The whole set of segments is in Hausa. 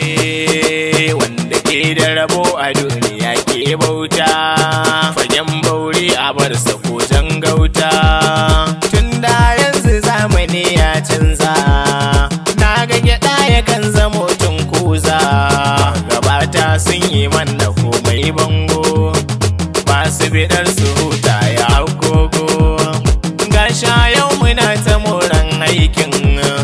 Eh, wanda ke da rabo a duniya ke bauta fagen bauri a bar ko gauta tun da yanzu zamani ya canza na ga gyaɗa yakan zamo tun kuza gabata sun yi manna komai bango masu bidar su huta ya agogo gasha yau muna ta moran aikin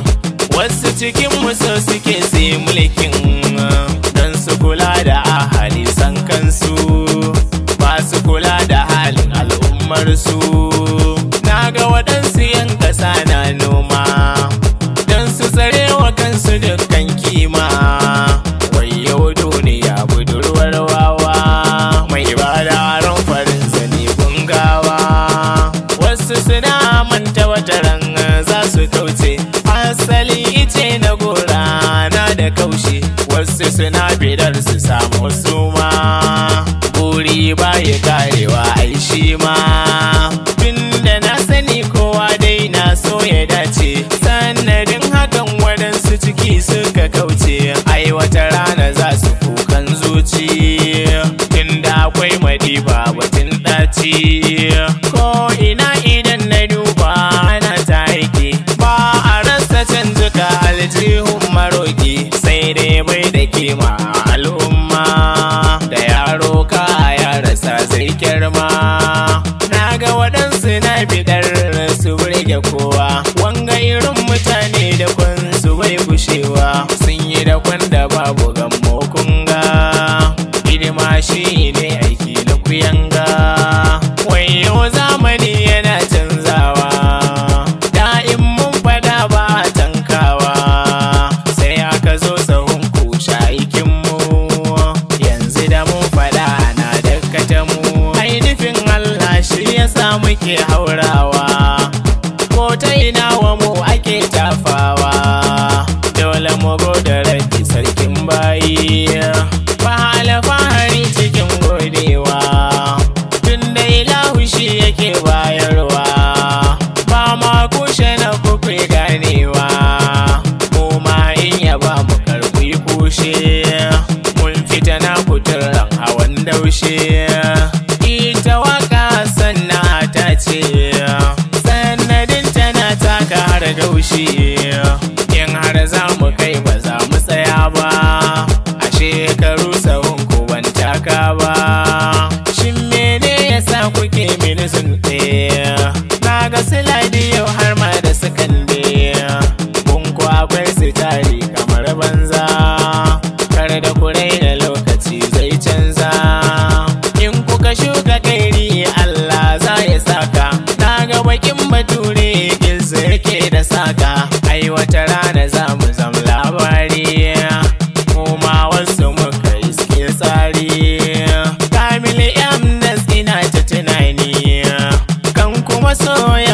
wasu cikin so suke sai mulkin don su kula da ahali san kansu ba su kula da halin al'ummarsu na ga waɗansu yan ƙasa na noma don su tsare wa kansu dukkan kima wayo duniya budurwar wawa mai bada ran farin zane gungawa wasu suna manta wata ran za su kauce asali ice na gora na da kaushe wasu suna bidar su samu suma buri baya karewa ai shi ma tunda na sani kowa dai na so ya dace sanadin hakan waɗansu ciki suka kauce ai wata rana za su kukan zuci tunda akwai madiba batun ɗaci ko ina idan na duba ana ta aiki ba a rasa canzuka aljihun maroki sai dai bai da kima al'umma da yaro ka ya rasa zai girma na ga waɗansu na bidar su burge kowa wanga irin mutane da kwan su bai gushewa sun yi da kwan da babu gammo kunga hidima shi ne aiki na kuyanga wayo zamani yana canzawa da'in mun fada ba a tankawa sai aka zo sahun kusha aikinmu yanzu da mun fada ana dakkata mu ainihin Allah shi yasa muke haurawa ko ta ina wa mu ake tafawa dole mu da rabbi sarkin bayi ba alfahari cikin godewa tun da ilahu shi yake bayarwa ba ma kushe na kuku ganewa mu ma in ya ba mu karbi kushe mun fita na kuturan hawan daushe ita waka sannan ta ce sanadin tana taka har daushe in har za mu kai ba za mu tsaya ba a shekaru sahun ko ban taka ba shin mene yasa kuke mini zunɗe na ga siladi yau har ma da sakande kun ku akwai su tari kamar banza kar da kurai da lokaci zai canza in kuka shuka kairi Allah za ya saka na ga bakin bature gizo yake da saka ai wata rana za mu zam labari mu ma wasu muka iske tsari kamil yam ina ta tunani kan kuma soya